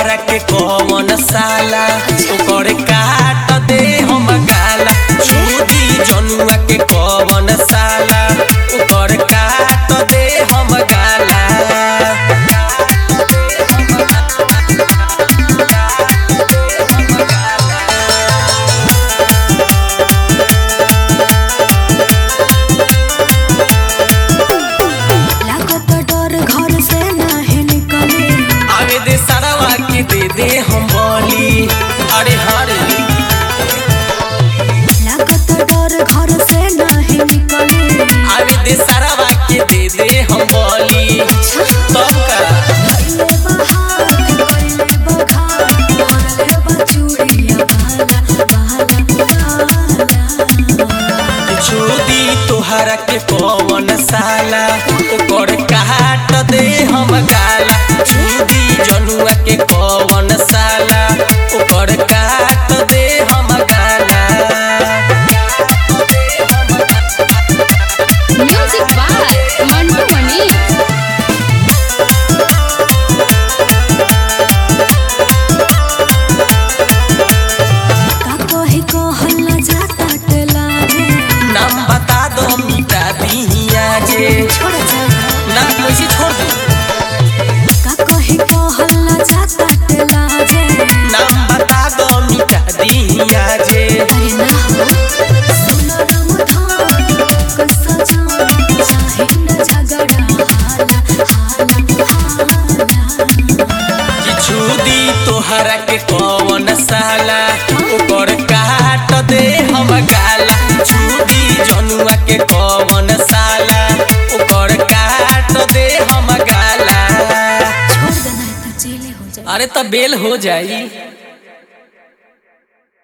तोहरा के कौन साला ओकर काट दे हम गाला छुदी जनुआ के कौन साला ओकर काट दे हम गाला लागत डर घर से नाहे निकले आवे दे सारावा के दे दे हम बोली अरे हरे लागत डर घर से नाहे निकले आवे दे सारावा के दे दे हम बोली तब का कइले बहार कइले बघार भरले बचूड़िया बाला बाला बाला छुदी तोहरा के कौन साला ओकर काट दे हम गाला छुदी जनुआ के कौन साला ओकर काट दे हम गाला म्यूजिक बाय मंटू मनी का कहे कहल न जाता टलावे नाम बता दो मिटा दिहिया जे छोड़ जा ना कैसे छोड़ दू का कहे कहल न जाता टलावे नाम बता दो मिटा दिहिया जे अरे ना हो सुनो राम धाम कसा जान चाहे न झगड़ा हाला हाला हाला कि छुदी तोहरा के कौन साला ओकर काट दे हम गाला छुदी जनुआ के कौन साला ओकर काट दे हम गाला छोड़ देना है तो जेले हो जाए अरे त बेल हो जाई